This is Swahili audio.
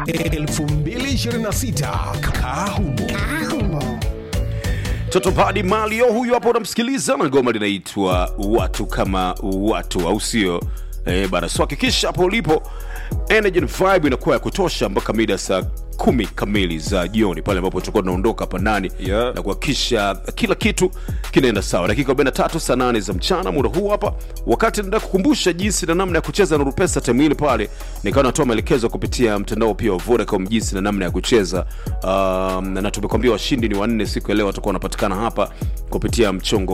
2026 Kahumo. Toto Padi Malio huyu hapo unamsikiliza na ngoma linaitwa watu kama watu, au sio? Eh, bana, so hakikisha hapo ulipo energy and vibe inakuwa ya kutosha mpaka mida saa kumi kamili za jioni pale ambapo tutakuwa tunaondoka hapa ndani Yeah. na kuhakikisha kila kitu kinaenda sawa. Dakika 43 saa 8 za mchana, muda huu hapa, wakati naenda kukumbusha jinsi na namna ya kucheza Nuru Pesa time ile pale, nikawa natoa maelekezo kupitia mtandao pia wa Vodacom jinsi na namna ya kucheza um, na tumekwambia washindi ni wanne siku ya leo watakuwa wanapatikana hapa kupitia mchongo